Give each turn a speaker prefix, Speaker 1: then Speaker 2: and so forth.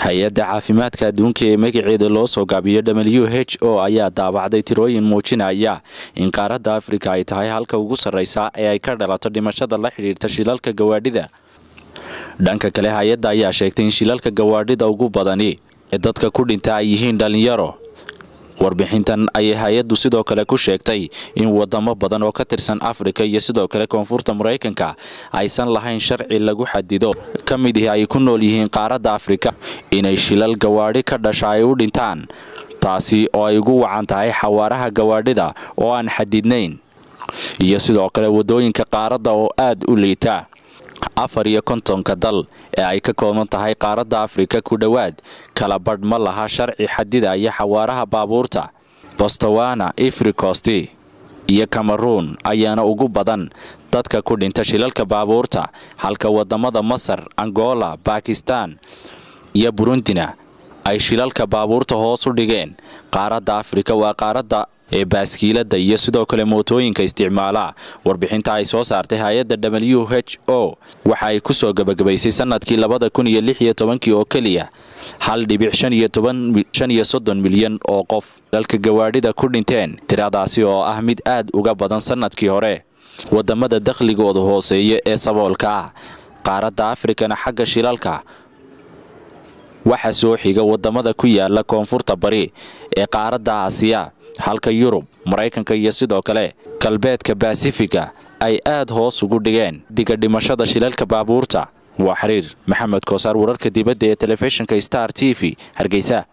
Speaker 1: hay-adda caafimaadka adduunka ee magaceeda loo soo gaabiyo w h o ayaa daabacday tirooyin muujinaya in qaaradda afrika ay tahay halka ugu sarreysa ee ay ka dhalato dhimashada la xidhiirta shilalka gawaadhida dhanka kale hay-adda ayaa sheegtay in shilalka gawaadhida ugu badani ee dadka ku dhinta ay yihiin dhallinyaro warbixintan ayay hay-addu sidoo kale ku sheegtay in wadamo badan oo ka tirsan afrika iyo sidoo kale koonfurta maraykanka aysan lahayn sharci lagu xadido ka mid ihi ay ku nool yihiin qaaradda afrika inay shilal gawaadhi ka dhasha ay u dhintaan taasi oo ay ugu wacan tahay xawaaraha gawaadhida oo aan xadidnayn iyo sidoo kale waddooyinka qaaradda oo aad u liita afar iyo kontonka dal ee ay ka kooban tahay qaaradda afrika ku dhowaad kala badh ma laha sharci xadidaya xawaaraha baabuurta bostowana ifrikosti iyo cameruun ayaana ugu badan dadka ku dhinta shilalka baabuurta halka wadamada masar angola bakistan iyo burundina ay shilalka baabuurta hoos u dhigeen qaaradda afrika waa qaaradda ee baaskiilada iyo sidoo kale mootooyinka isticmaala warbixinta ay soo saartay hay-adda w h o waxa ay ku soo gebagabaysay sanadkii labada kun iyo lix iyo tobankii oo keliya hal dhibic shan iyo toban shan iyo soddon milyan oo qof dalka gawaadhida ku dhinteen tiradaasi oo ah mid aad uga badan sanadkii hore wadamada dakhligooda hooseeya ee saboolka ah qaaradda afrikana xagga shilalka waxa soo xiga wadamada ku yaala koonfurta bari ee qaaradda aasiya halka yurub maraykanka iyo sidoo kale galbeedka basifiga ay aad hoos ugu dhigeen diga dhimashada shilalka baabuurta waa xiriir maxamed koosaar wararka dibadda ee telefishinka star t v hargeysa